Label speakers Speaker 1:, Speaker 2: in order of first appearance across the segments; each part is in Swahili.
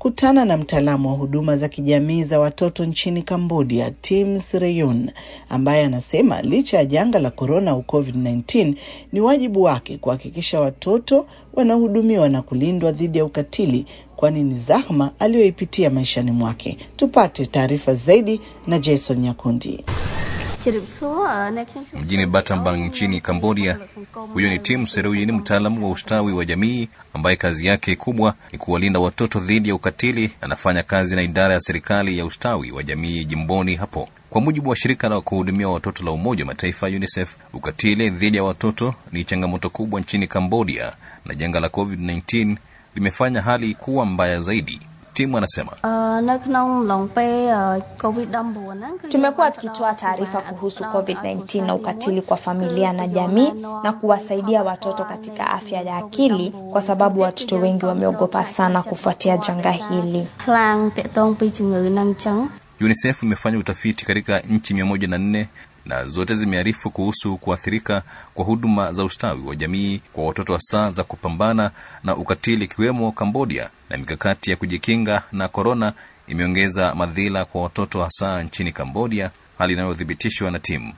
Speaker 1: nimekutana na mtaalamu wa huduma za kijamii za watoto nchini Cambodia, Tim Sreyun, ambaye anasema licha ya janga la korona au COVID-19 ni wajibu wake kuhakikisha watoto wanahudumiwa na kulindwa dhidi ya ukatili, kwani ni zahma aliyoipitia maishani mwake. Tupate taarifa zaidi na Jason Nyakundi.
Speaker 2: Mjini Battambang nchini Cambodia, huyo ni Tim Serui, ni mtaalamu wa ustawi wa jamii ambaye kazi yake kubwa ni kuwalinda watoto dhidi ya ukatili. Anafanya kazi na idara ya serikali ya ustawi wa jamii jimboni hapo. Kwa mujibu wa shirika la kuhudumia watoto la Umoja wa Mataifa UNICEF, ukatili dhidi ya watoto ni changamoto kubwa nchini Cambodia na janga la COVID-19 limefanya hali kuwa mbaya zaidi. Timu anasema
Speaker 3: tumekuwa tukitoa taarifa kuhusu COVID-19 na ukatili kwa familia na jamii na kuwasaidia watoto katika afya ya akili, kwa sababu watoto wengi wameogopa sana kufuatia janga hili.
Speaker 2: UNICEF imefanya utafiti katika nchi mia moja na nne na zote zimearifu kuhusu kuathirika kwa huduma za ustawi wa jamii kwa watoto hasa za kupambana na ukatili ikiwemo Cambodia, na mikakati ya kujikinga na korona imeongeza madhila kwa watoto hasa nchini Cambodia, hali inayothibitishwa na timu.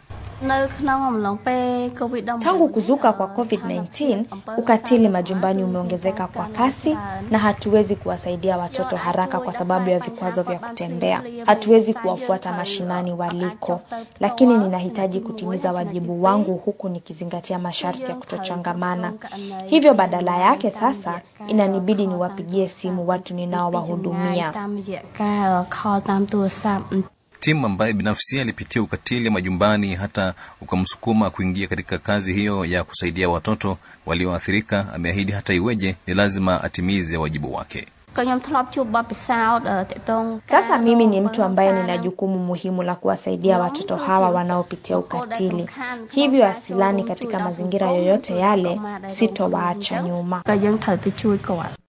Speaker 3: Tangu kuzuka kwa COVID-19, ukatili majumbani umeongezeka kwa kasi na hatuwezi kuwasaidia watoto haraka kwa sababu ya vikwazo vya kutembea. Hatuwezi kuwafuata mashinani waliko, lakini ninahitaji kutimiza wajibu wangu huku nikizingatia masharti ya kutochangamana. Hivyo badala yake sasa inanibidi niwapigie simu watu ninaowahudumia.
Speaker 2: Timu ambaye binafsi alipitia ukatili majumbani hata ukamsukuma kuingia katika kazi hiyo ya kusaidia watoto walioathirika, ameahidi hata iweje, ni lazima atimize wajibu wake.
Speaker 3: Sasa mimi ni mtu ambaye nina jukumu muhimu la kuwasaidia watoto hawa wanaopitia ukatili, hivyo asilani katika mazingira yoyote yale, sitowaacha nyuma.